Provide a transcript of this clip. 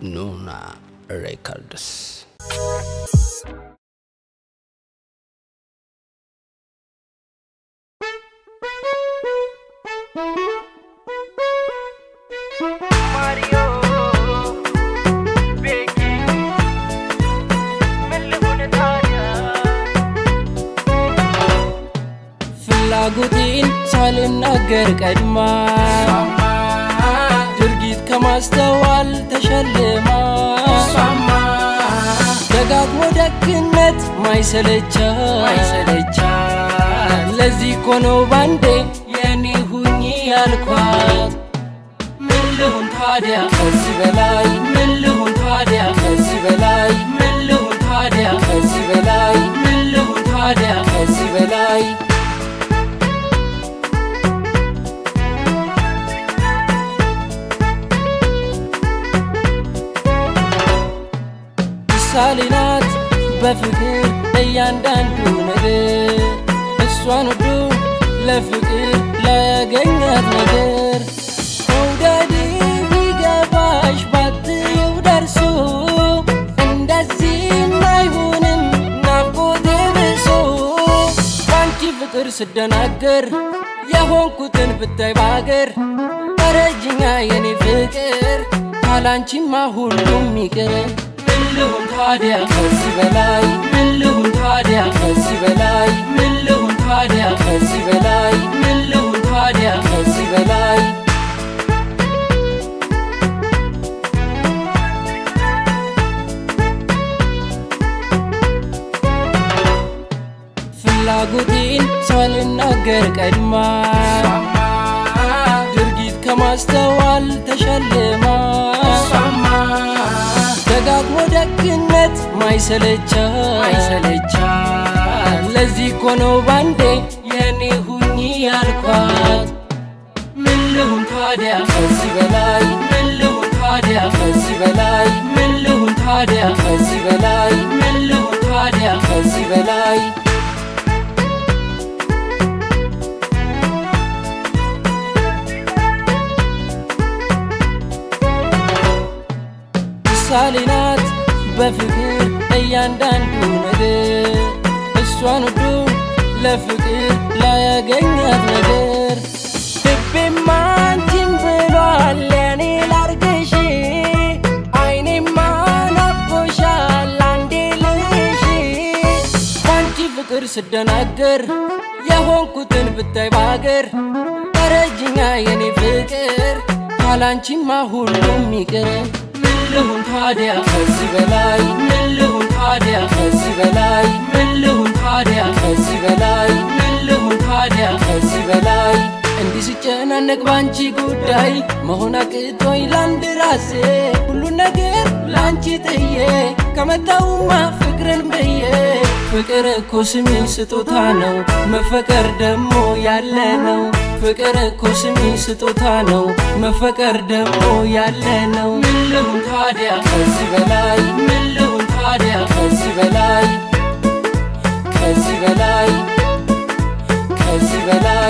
ኑና ሬከርድስ Mario, Vicky, ምን ልሁን ታዲያ? ፍላጎቴን ሳልናገር ቀድማ ድርጊት ከማስተዋል ተሸልማ ደጋግሞ ደግነት ማይሰለቻ ማይሰለቻ ለዚህ እኮ ነው ባንዴ የኔ ሁኚ ያልኳት ምን ልሁን ታዲያ ከዚህ በላይ ምን ልሁን ታዲያ ከዚህ በላይ ምን ልሁን ታዲያ ከዚህ በላይ ምን ልሁን ታዲያ ከዚህ በላይ ምሳሌ ናት በፍቅር እያንዳንዱ ነገር እሷን ወዶ ለፍቅር ላያገኛት ነገር መውደድ ቢገባሽ ባትየው ደርሶ እንደዚህም አይሆንም ናፍቆቴ ብሶ ባንቺ ፍቅር ስደናገር የሆንኩትን ብታይ ባገር ተረጅኛ የኔ ፍቅር ካላንቺማ ሁሉም ይቅር ምን ልሁን ታዲያ ከዚህ በላይ ምን ልሁን ታዲያ ከዚህ በላይ ምን ልሁን ታዲያ ከዚህ በላይ ምን ልሁን ታዲያ ከዚህ በላይ ፍላጎቴን ሳልናገር ቀድማ ድርጊት ከማስተዋል ተሸልማ ደጋግሞ ደግነት ማይሰለቻ ማይሰለቻ ለዚህ እኮ ነው ባንዴ የኔ ሁኚ ያልኳት ምን ልሁን ታዲያ ከዚህ በላይ ምን ልሁን ታዲያ ከዚህ በላይ ምን ልሁን ታዲያ ከዚህ በላይ ምን ልሁን ታዲያ ከዚህ በላይ ምሳሌ ናት በፍቅር እያንዳንዱ ነገር እሷን ወዶ ለፍቅር ላያገኛት ነገር ልቤማ አንቺን ብሏል የኔ ላርግሽ አይኔማ ናፍቆሻል አንዴ ልሽ ባንቺ ፍቅር ስደናገር የሆንኩትን ብታይ ባገር ተረጅኛ የኔ ፍቅር ካላንቺማ ሁሉም ይቅር ምን ልሁን ታዲያ ከዚህ በላይ ምን ልሁን ታዲያ ከዚህ በላይ ምን ልሁን ታዲያ ከዚህ በላይ ምን ልሁን ታዲያ ከዚህ በላይ እንዲህ ስጨናነቅ ባንቺ ጉዳይ መሆን አቅቶኝ ላንድ ራሴ ሁሉን ነገር ላንቺ ጥዬ ከመጣውማ ፍቅርን ብዬ ፍቅር እኮ ስሚ ስጦታ ነው መፈቀር ደግሞ ያለ ነው ፍቅር እኮ ስሚ ስጦታ ነው መፈቀር ደግሞ ያለ ነው ምን ልሁን ታዲያ ከዚህ በላይ ምን ልሁን ታዲያ ከዚህ በላይ ከዚህ በላይ ከዚህ በላይ